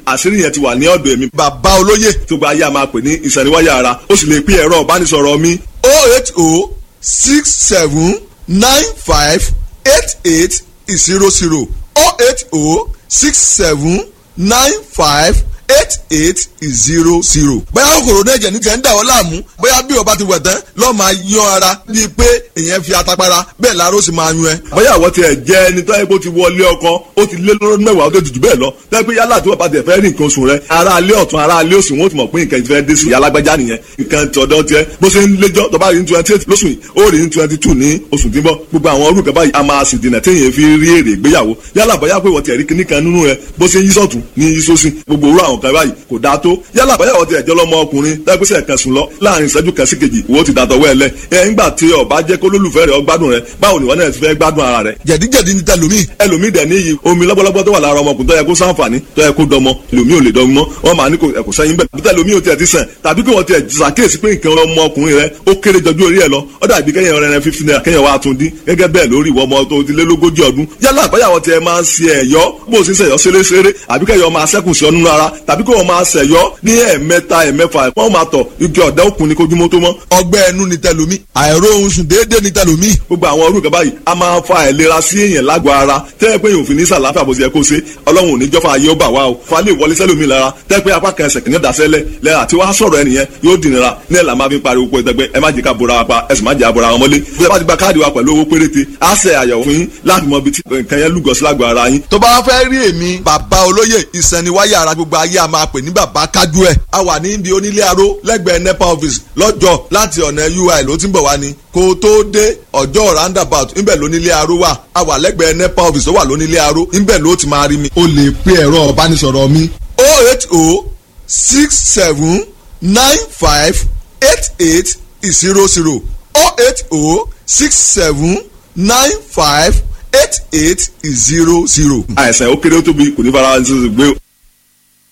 àṣírí yẹn ti wà ní ọ̀dọ̀ èmi. bàbá olóyè tó gba ayé a máa pè ní ìsẹ̀niwáyà ara ó sì lè pín ẹ̀rọ ìbánisọ̀rọ̀ mi oh eight oh six seven nine five eight eight zero zero oh eight oh six seven nine five eight eight zero zero. bóyá kòkòrò náà jẹ̀ ní tẹ̀ ń dà ọ́ láàmú bóyá bí ọba ti wẹ̀ tán lọ́ọ́ máa yan ara bíi pé èèyàn fi atapara bẹ́ẹ̀ láró sì máa yún ẹ. bóyá àwọn tiẹ̀ jẹ́ ẹni tó yẹ kó ti wọlé ọkọ ó ti lé lọ́dún mẹ́wàá ó tó ti jù bẹ́ẹ̀ lọ tẹ́ pé yálà tí wọ́n bá tẹ̀ fẹ́ rí nǹkan oṣù rẹ ara alẹ́ ọ̀tún ara alẹ́ òsì wọ́n ti mọ̀ pé nǹkan ti fẹ́ dé sí i alágbájá nìyẹn nǹkan tọ̀dọ̀ tiẹ̀ bó ṣe ń léjọ́ tó bá rí ní twenty eight lóṣù yìí ó rí ní twenty two ní oṣù tí ń bọ̀ gbogbo àwọn orúkọ báyìí a máa sì dènà téèyàn fi rí èrè ìgbéyàwó yálà bóyá pé wọ́n ti rí kíní kan nínú rẹ bó ṣe ń yí sọ̀tún ní yí sósì gbogbo òwúrọ̀ àwọn kan báyìí kò dáa tó yálà bóyá wọ́n ti ẹ̀jọ́ lọ́mọ ọkùnrin tẹ́gbẹ́sẹ̀ kan sùn lọ láàrin ìṣẹ́jú kan sí kejì wo ti dàtọ̀ wẹ́ẹ̀lẹ́ ẹ̀ ńgbà tí ọba jẹ́ kó lólùfẹ́ rẹ̀ ọgbádùn rẹ̀ báwo ni wọ́n náà ti fẹ́ gbádùn ara rẹ̀ jẹ̀díjẹ̀dí ní tẹlomi. ẹlòmíì dẹ̀ níyì omi lọ́gbọ́lọ́gbọ́ tó wà lára ọmọkùnrin tó yẹ kó sáǹfààní tó yẹ kó dọmọ ẹlòmíì ò lè dọmọ mọ́ wọ́n máa ní kò ẹ̀kọ́ sẹ́yìn bẹ́ẹ̀ bí tẹlomi ò tiẹ̀ ti sàn tàbí kí wọ́n tiẹ̀ ṣàkíyèsí pé nǹkan ọmọkùnrin rẹ ó kéré jọjú orí ẹ lọ ó dàbí kẹ́yìn ọ̀rẹ́ rẹ fífi náírà kẹ́yìn wa tún dín gẹ́gẹ́ bẹ́ẹ̀ lórí ìwọ ọmọ tó ti lé lógójì ọdún yálà àbáyàwó tiẹ̀ máa ń ṣe ẹ̀yọ́ bó o sì ń ṣẹ̀yọ́ ṣeréṣeré àbí kẹ́yọ̀ máa ṣẹ́kùn sí ọ́nú ara tàbí kí wọ́n máa ṣẹ̀yọ́ ní ẹ̀ẹ̀mẹ́ta ẹ̀ẹ̀mẹ́fà wọ́n máa tọ̀ igi ọ̀dà òkun ni kojúmọ́ tó mọ́ ọgbẹ́ ẹnu ní tẹlomi àìró ohun sùn déédéé ní tẹlomi. gbogbo àwọn orúkọ báyìí a máa fa àìlera sí èèyàn lágọ̀ọ́ ara tẹ́ ẹ pé yòó fi ní sàlàáfíà bó ti yẹ kó ṣe ọlọ́run ò ní jọ́fà ayé ó bà wá o fa lè wọlé sẹ́lómi lára tẹ́ ẹ pé apá kan ẹsẹ̀ kìíní dasẹ́lẹ̀ lẹ́yìn àti wàá sọ̀rọ̀ ẹnìyẹn yóò dìnnira ní ẹ̀ là máa fi pariwo pé ẹgbẹ́ ẹ má jẹ́ ká bora wa pa ẹ sì má jẹ́ àbora wọn mọ́lé bí ẹ bá ti gba káàdì wa pẹ̀lú owó péréte á ṣe àyẹ̀wò fún yín láti mọ ibi tí nǹkan yẹn lúgọ sí lágọ̀ọ́ ara yín. tó bá fẹ́ rí èmi bàbá olóyè ìsẹ̀niwáyà ara gbogbo ayé a máa pè ní bàbá kájú ẹ̀ a wà ní ibi onílé aró lẹ́gbẹ̀ẹ́ nepa office lọ́jọ́ láti ọ̀nà ui ló ti ń bọ̀ wá ni kó o tó dé ọjọ́ roundabout ńbẹ̀ lónílé aró wà a wà lẹ́gbẹ̀ẹ́ nepa office tó wà lónílé aró ńbẹ̀ ló ti máa rí mi. o lè pe ẹ̀rọ ìbánisọ̀rọ̀ mi oh eight oh six seven nine five eight eight zero zero oh eight oh six seven nine five eight eight zero zero. àìsàn ó kéré ó tóbi kò ní fara ṣe gbé